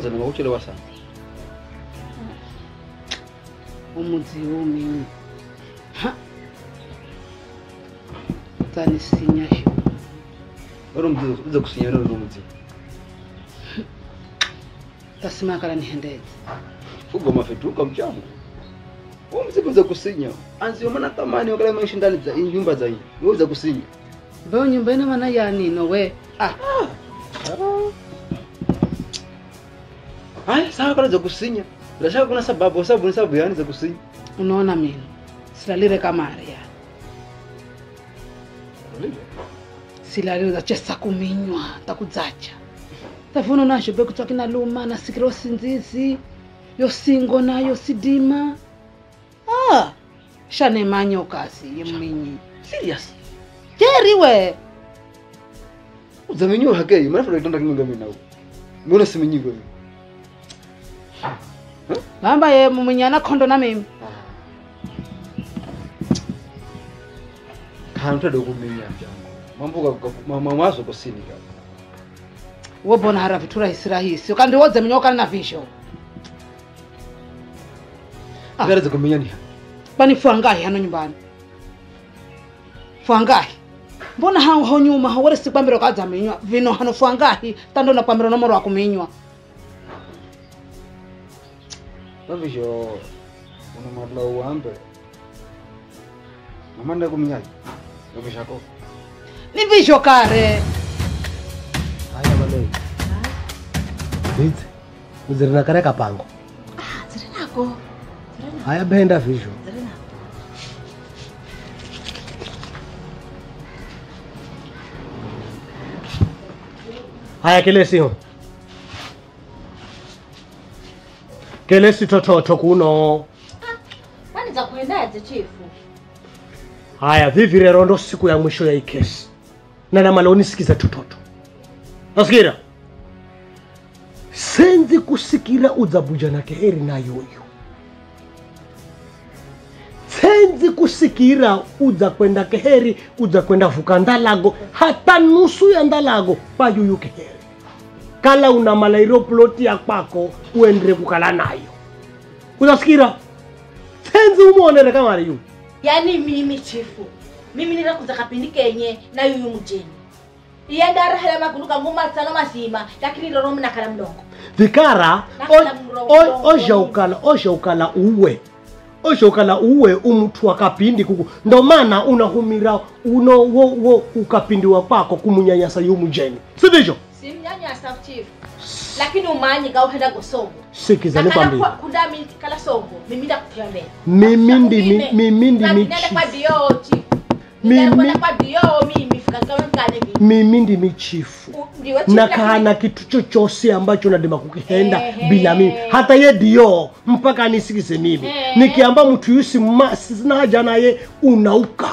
sana wakuchelewa sana umudzi womini ha dzanisinya sho uri mudzi uza kusinya uri mudzi tasimakala nihendedze ugoma fetuka mchango uwo mudzi uza kusinya anzi yomana tamani wakala maishi ndani za nyumba za hii wewe uza kusinya mbewo nyumba ina mana yanino we ah haya sawa kala za kusinya bila shaka kuna sababu sababu ni sababu yani za kusinya unaona mino silalire kamare ya silalire zachesa kuminywa takudzacha tafuna nasho bekutswaki naluma nasikira osinzizi yosingo nayo sidima ah shanemanya ukasi yeminyi serious jeriwe udzamenyiwa hakei mana funa kitanda kinga mimi nawo mbona simenyiwa mimi bamba ye mumunyana khondo na mimi kana utada kumenya mchango mambo mwazo kusini kaka wobona hara vitu rahisi rahisi ukandiwodze minyokana na visho Ah. ngara za kumenya ni bani fwangahi hano nyumbani fwangahi mbona hangu ho nyuma ho wale sikwambira kadza minywa vino hano fwangahi tando na kwambira nomoro wa kuminywa vavisho una madla uambe mamanda kumenyaji vakishako ni visho kare haya valei bidzi uziri nakare kapango dziri nako haya benda vizho dziri nako haya kelesiho kelesi tototo kuno kwani za kuendaje chifu haya vivi rero ndo siku ya mwisho ya ikesi na namala unisikiza tototo nasikira senzi kusikira udzabuja na keheri nayoyo senzi kusikira udza kwenda keheri udza kwenda vuka ndalago hata nusu ya ndalago payuyu keheri kala una malairo ploti ya kwako uendere kukala nayo uzasikira senzi umuonere kamari yu yaani mimi chifu mimi nirakuza kapindi kenye na yuyu mjeni iye ndarahela magulu kangu matsano mazima lakini lero mnakala mlongo vikara Nakhala mro- mro- ozhaukala ozhaukala uwe ozhaukala uwe umuthu wakapindi kuku ndo mana unahumira uno wo, wo ukapindiwa kwako kumunyanyasa yumujeni sivizho simnyanyasa chifu lakini umanyi kauhenda gosongo sikizani kwambili kunda mimi kala songo mimi ndakuphiwa mbele mimi ndimi mimi ndimi nenda kwa chifu dio chifu Mimi- nenda kwa dio mimi fika kama mkane mimi mimi ndimi chifu U- ndiwe chifu nakahana kitu chochose ambacho nadima kukihenda Ehe. bila mimi hata ye dio mpaka anisikize mimi Ehe. nikiamba mtu yusi ma sina haja naye unauka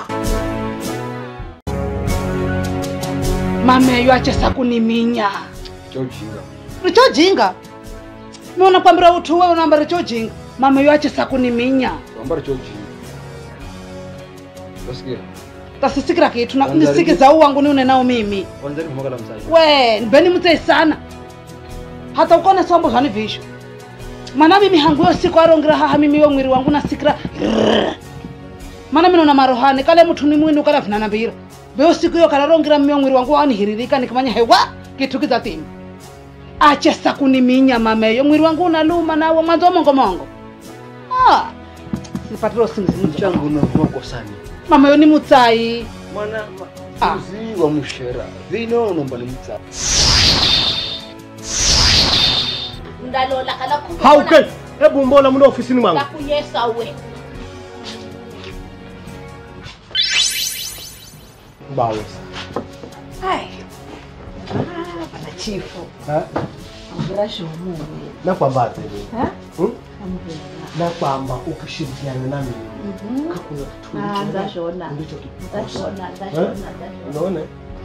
mameyo achesa kuniminya chojinga richojinga miona kwambira uthu wewe unaamba richojinga mameyo achesa kuniminya wambara chojinga vasikira tasisikira kitu na- Kwanza nisikiza uwangu niune nao mimi wanzani kumakala msaji we mbeni mutseisana hata ukona sombo zvani visho mana mimi hangu yo siku arongira haha mimi yo mwiri wangu nasikira rrrr. mana minona marohani kale muthu ni mwini ukala vinana mbira beyo siku yo kalarongira mimi yo mwiri wangu wanihiririka nikimanya hewa kitu kizatima achesa kuniminya mameyo mwiri wangu unaluma nawe mwanzo wa mongomongo ah. sipatira usingizi mchango unavuma kosani mamayo ni mutsai mwana Ah. uzi wa mushera vino unomba ni mtsa ndalola kala kumbe hauke hebu mbona muna ofisini mwangu ndakunyesa we bawesa ai Ah, bana chifu nakwambate hmm? nakwamba ukishirikiana na mimi hakuna kitu Ah, ndicho- ndashona. ndicho kikosa Ndashona, ndashona, ndashona. unaona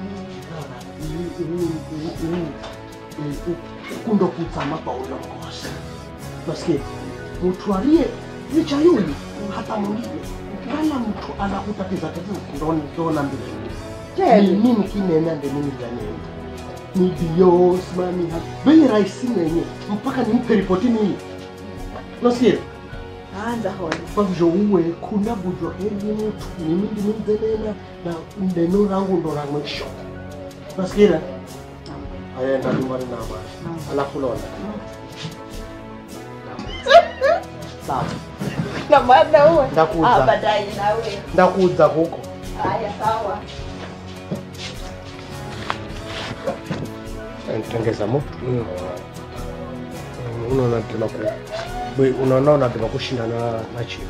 kundo kutsama paulongoza nasikia mtu aliye licha yule hata mwingine kala mtu anakutatiza tatizo ndoni ndona mbili ni nini kinena ndi nini vyanenda ndio simamia bei rahisi mwenye mpaka nimpe ripoti mimi nasikia anza hona kwa hivyo uwe kuna bujwa heri mtu mimi ndimimzenena na neno rangu ndo la mwisho nasikia ayenda nyumbani na amani alafu lona sawa na maana uwe Ndakuza. Ah, baadaye nawe ndakuza huko haya sawa tengeza moto unaona tena ku we- unaona unataka kushinda na na chief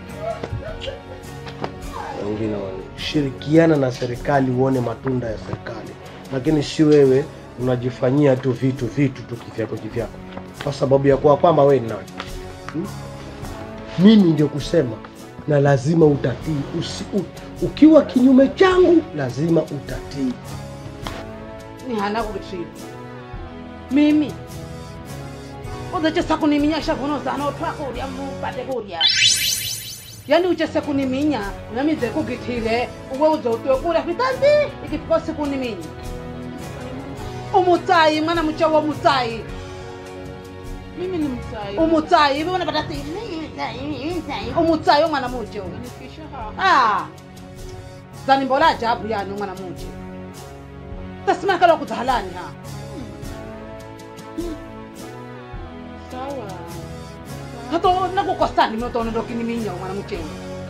wengine wana- shirikiana na serikali uone matunda ya serikali lakini si wewe unajifanyia tu vitu vitu tu kivyako kivyako kwa sababu ya kuwa kwamba wewe ni nani hmm? mimi ndio kusema na lazima utatii Usi, u, ukiwa kinyume changu lazima utatii ni hana kuvitriva mimi uzechesa kuniminyasha kuno zana otwa kurya mupate kurya yani uchese kuniminya unamize kugithile uwe uzotiwe kurya vitanzi ikifika siku niminya umutsayi mwana mucha wa mutsayi mimi ni mtai umutsayi ivi unapata si umutsayi omwana muche uyu. nifikisha hapa Ah, zanimbola ajabu yani umwana muche tasimakala kudzahalani ha sawa hato nakukosani minotono ndokiniminya umwana muchengu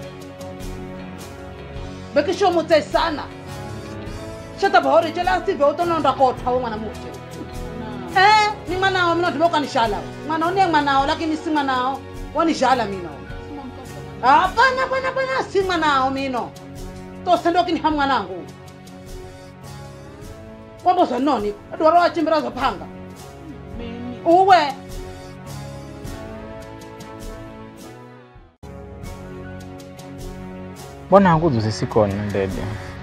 bekisho mutse sana shatabahori chelastive utononda kotha we mwana muche na eh ni mwanao mino ndimokanishala mwanao niye mwanao lakini si mwanao wanishala mino sima mkasa hapana hapana hapana si mwanao mino tose ndokiniha mwanangu wamboza noni adwaro wachimbira zophanga mimi uwe mbona hanguzi usisikona ndede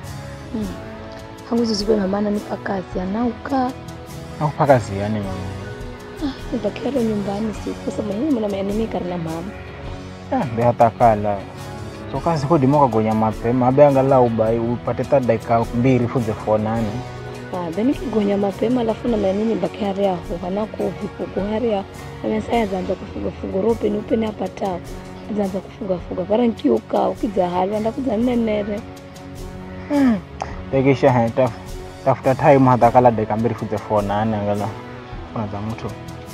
hangu zizikwe ngamana nipa kazi anauka akupaka ziyani mama nibakero nyumbani siku kwa sababu mimi mwana meanimikari na mama Eh, be hatakala tokazi kudimoka gonya mapema abe angalau bai upate ta dakika mbili fuze fonani abe nikigonya mapema alafu na manini baki hari aho hanaku vipuku hari aho amesaya zanza kufuga fuga rope ni upene apatao zanza kufuga fuga para nkiuka ukidza hali anda kudza nenere tekisha he taf, tafuta time hatakala dakika mbili fuze fonani angala kuna za mtu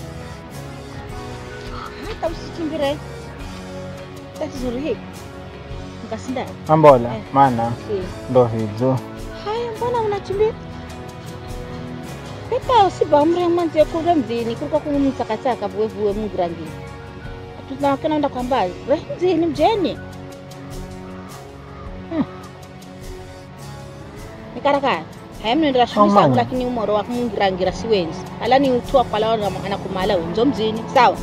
hata usichimbire tatizo hili ngasinda ambola Eh. mana ndo hizo haya mbona unachimbira pepa usibamre mwanzi kule mzini kuliko kumtsakatsaka vuwe vuwe mungirangini tunakanaenda kwa mbali we mzini mjeni Hmm. nikarakara haya mnaendera shughuli Amani. zangu lakini umoro wa mungirangira siwenzi alani utua kwala anakumala wenzo mzini sawa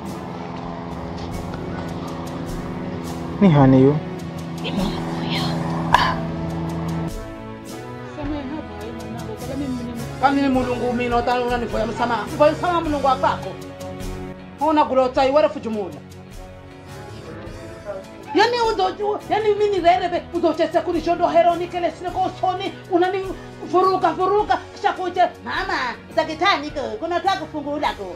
ni haniyo samehe hapa eh, mwanangu kala mimi ni kamini mulungu mino ta unanivoya msamaha voya msamaha mulungu akwako ona gulotsa iwere fujumula yani uzoju yani mini rerebe uzochese kunishondo heronikele sine kosoni unani furuka furuka kisha kuche mama zakitaniko kunataka kufungula ko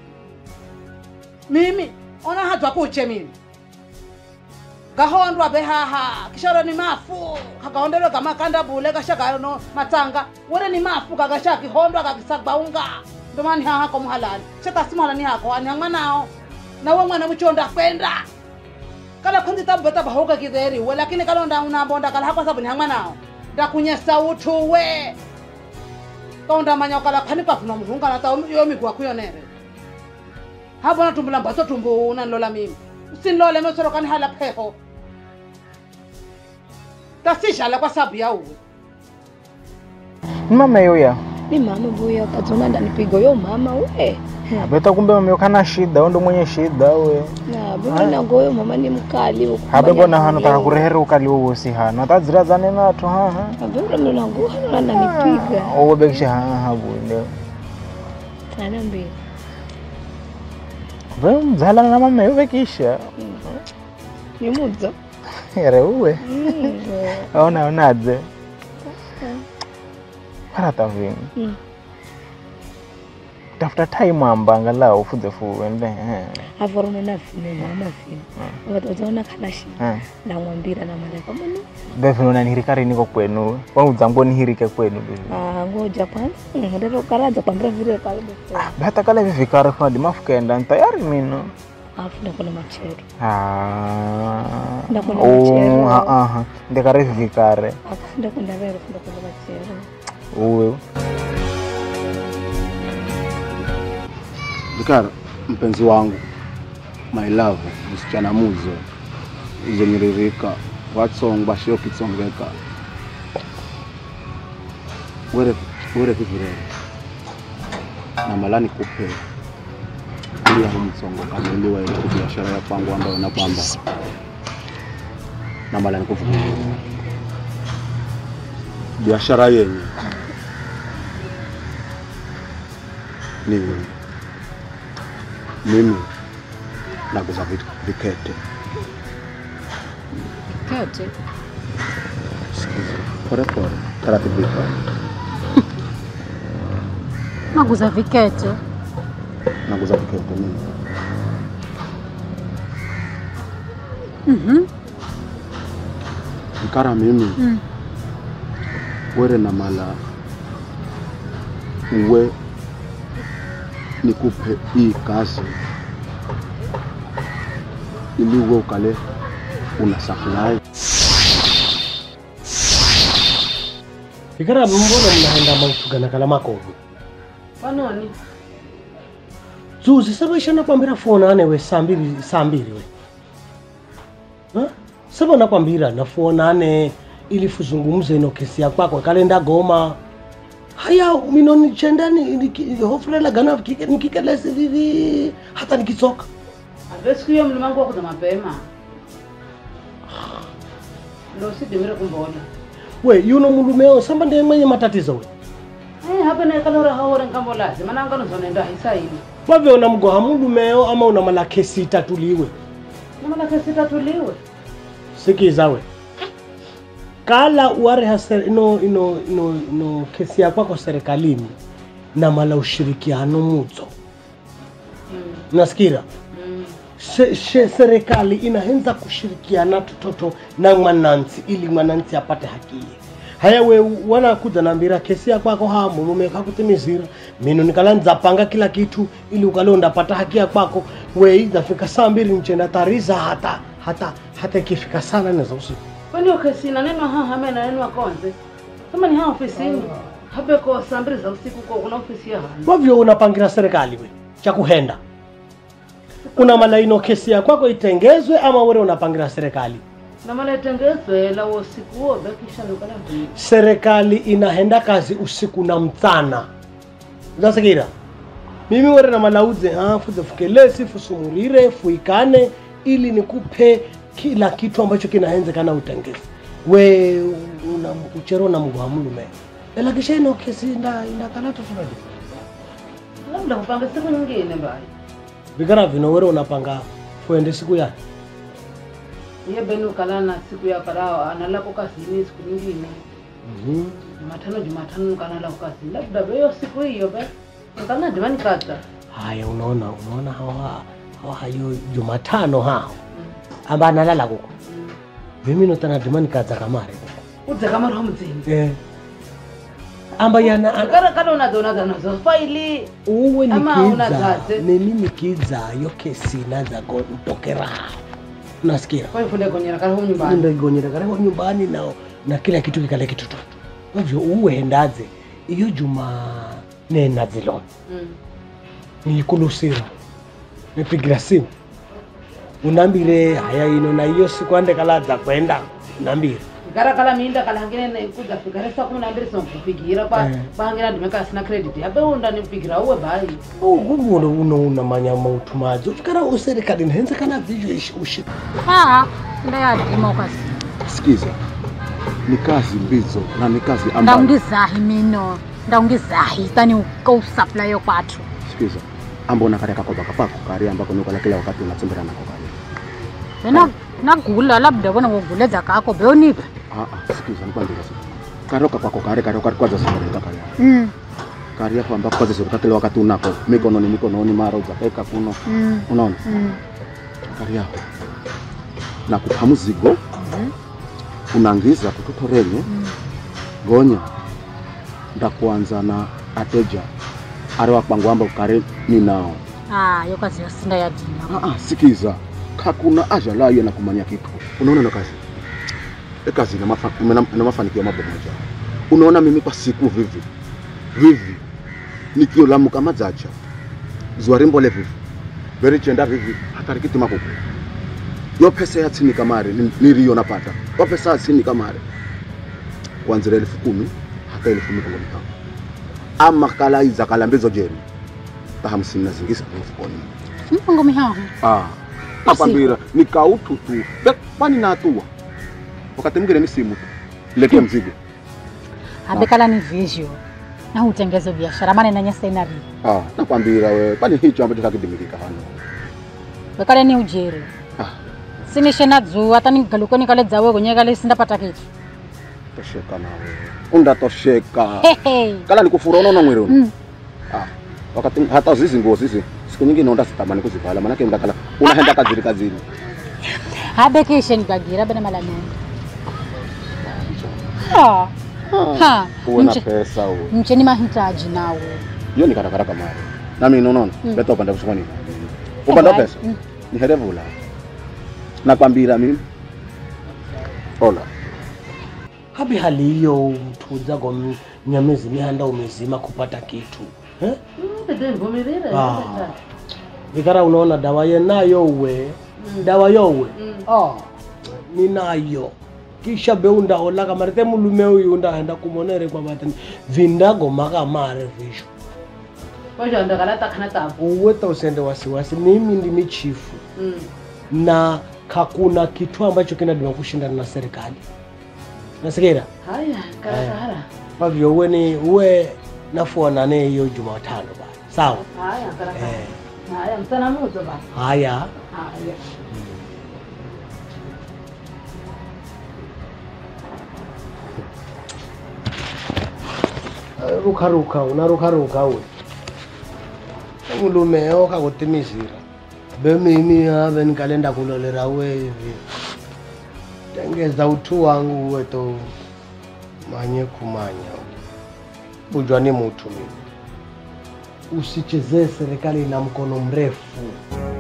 mimi ona hadzwa kuche mimi gahondwa behaha kishoro ni mafu kagaondero gamakanda bule kashagano matsanga wore ni mafu kagashakihondwa kakisagbaunga ndomani haha ko muhalali shakasimhalani hako anihang'wa nao nawe mwana muchonda kwenda kala khunzi tabeta bahoka kidheriwe lakini kalonda unambonda kala hako sabu nihang'wa nao ndakunyesa uthuwe kaunda manya kala khani kafuna muhungana ta yo migwa kuyonere habona tumbula mbatso tumbu unanilola mimi usinilole mesoro kanihala pheho tasishala kwa sabu ya uwe ni mama yoya ni mama vuya kadzona ndanipiga yo mama we abeta kumbe mama kana shida undo mwenye shida we na bwana ngoyo mama ni mkali huko habe bona hano taka kurehera ukali wowosi hano atadzira zane natu haha abura mwana ngoyo hano ananipiga owobekisha haha bunde ana mbili ve mzalana na mama yovekisha ni mudzo ere uwe Mm, aona onadze arata vingi mm. tafuta time amba angalau fuze fuende eh. avorona na vino na vino ukatozaona kana shi eh. ndamwambira na malaika mano bevino nanihirikari niko kwenu wauzangu nihirike kwenu bevi ah ngoja kwanza ndero karaza kwambira vile pale before bata kala vivikari fadi mafukenda ntayari mino afu ndakona machero Ah. Ndakuna Oh, machero. ah, ah. ndikari vivikare afu ndakunda rero ndakona machero uwe Vikara, mpenzi wangu, my love, msichana muzo izenyiririka watsongo bashio kitsongeka were were vivirere na malani kupe ili yaho mtsongo kamiliwa ile ku biashara ya kwangu ambayo na kwamba na malani kuvumilia biashara yenye ni mimi naguza vit- vikete Kete. Sikiza, pole pole taratibika Naguza vikete. naguza vikete mimi Mhm. ikara mimi Mm. were na mala uwe nikupe hii kazi ili uwe ukale una supply ikara mbona mnaenda mautugana kala makovi panoni zuzi sabesha nakwambira fona anewe saa mbili saa mbili we Ha? saba nakwambira nafuonane ili fuzungumze ino kesi ya kwako kalenda goma haya mino nichenda ni- niki- hofurela gana kike- nikikelesi vivi hata nikitsoka ave siku hiyo mlimangu wakuza mapema ndo sidimire kumbona we yuno mulumeo samba ndiye mwenye matatizo we Eh, hapa nekalora haore nkambo lazima nanganozonenda hisaili wave una mgoha mulumeo ama una mala kesi itatuliwe namalake sitatuliwe sikiza we kala uareha ser- ino, ino, ino, ino kesi ya kwako serikalini na mala ushirikiano mudzo Mm, nasikira mm. se, se, serikali inahenza kushirikiana tototo na mwananchi ili mwananchi apate hakiye haya we wanakuja nambira kesi ya kwako ha mulume kakutimizira mino nikala nzapanga kila kitu ili ukale undapata haki ya kwako we izafika saa mbili nchenda tariza hata hata hata ikifika sana neza usiku kwani okesi nanenwa ha hame nanenwa konze kama ni ha ofisini habeko saa mbili za usiku ko kuna ofisi ya hani wavyo unapangira serikali we cha kuhenda una malaino kesi ya kwako itengezwe ama were unapangira serikali namaletengezwe la usiku huo bekisha nukala vii serikali inahenda kazi usiku na mchana uzasikira mimi were na malauze ha fuze fukelesi fusumurire fuikane ili nikupe kila kitu ambacho kinahenzekana utengezi we una uchero na mgwa mulume ela kisha ino kesi inda indakala tofauti labda kupanga siku nyingine mbali vikara vino were unapanga fuende siku yake iye beni ukala na siku ya kalao analako kazini siku nyingine mm jumatano jumatano nukanala kukazini labda beyo siku hiyo be nkana dimani kaza haya unaona unaona hawa hawa hayo jumatano hao amba analala kuko mimi notana dimani kaza kamare kuko udze kama roho mdzini eh amba yana ana- kara kala unazonaza nazo faili uwe Ama nikiza unadzaze. mimi nikiza yo kesi naza go ntokera unasikia kwaifunde konyera kala hu nyumbani ndagonyera karibu nyumbani na na kila kitu kikale kitutu hivyo uwe ndaze iyo juma nena zilona Mm. nikulusira nipigira simu unambire haya ino na iyo siku ande kalaza kwenda unambire kara kala minda kala hangine ne kuza fikare sa kuna mbiri so kupigira pa Eh. pangira ndimeka sina credit abe unda nipigira uwe bali uguno uno unamanya mautumaji ufikara userikali nhenze kana vivyo ishi- ushi Ah, ndayadima ukasi. sikiza ni kazi mbizo na ni kazi ambayo Ndaungizahi mino. Ndaungizahi tani ukausupply yo kwathu. sikiza ambona kari kakoba kapako kari ambako nukala kila wakati unatsembera nako kari Wena nagula labda bona ngoguleza kako beonipa. ah ah sikiza nikwambia sasa karoka kwako kare kare kari kwanza sikareka kari Mm. kari yako ambako kazi zote kile wakati unako mikononi mikononi mara uzapeka kuno Mm. unaona Mm. kari yako na kupa mzigo unangiza kututorenye gonya ndakuanza na ateja ari wakwangu amba ukare ninao Ah, yo kazi yosinda ya dina. Ah, ah, sikiza kakuna aja layo na kumanya kitu unaona na kazi e kazi ina mafa, ina- ina mafanikio mabomoja unaona mimi kwa siku vivi vivi nikiolamuka madzacha zuwa rimbole vivi verichenda vivi hatarikiti makuku yo pesa ya tsini kamare ni- niriyo napata yo pesa ya tsini kamare kuanzira elfu kumi hata elfu mikongo mitano ama kala iza kala mbezo jeri ta hamsini na zingisi mfukoni Mfungo mihaho. Ah, nakwambira ni kautu tu Be- kwani natua wakati mwingine ni simu tu lete mzigo Abekala ni visual. Na hutengeze biashara maana inanyesa inari. ah, nakwambira we kwani hicho ambacho chakidimilika hano Bekale ni ujeri. Ah. Sinishe na dzu hata nigaluko nikale dzawe kwenye kale sindapata kitu. tosheka nawe undatosheka Hehe. kala nikufura unaona mwiri uno Mm. ah, wakati hata zizi nguo zizi siku nyingine undasitamani kuzivala manake ndakala unahenda kaziri kazini Habekishe nikagira bena mala nenda. Ah. Ha. uwe na Mche, pesa uwe mche ni mahitaji nawe. hiyo ni karakaraka mari nami unaona Mm. leta upande kusukwa nini upande wa pesa Mm. ni herevula nakwambira mimi ola habi hali hiyo mtuzago nyamezi mihanda umezima kupata kitu eh? Ah. vikara unaona dawa yenayo uwe dawa yowe ah, ninayo kisha beunda olaka marite mulume uyu ndaenda kumonere kwa vatani vindago makamare visho uweta usende wasiwasi mimi ndimi chifu na hakuna kitu ambacho kinadima kushindana na serikali nasikira haya karakara kwa hivyo uwe ni uwe nafuanane hiyo jumatano ba sawa haya karakara eh, haya msana muzo ba haya haya rukaruka unarukaruka we mulume okakutimizira bemimi ave nikalenda kulolera we hivi tengeza utu wangu uwe to manye kumanya ujwa ni mutu mimi usichezee serikali na mkono mrefu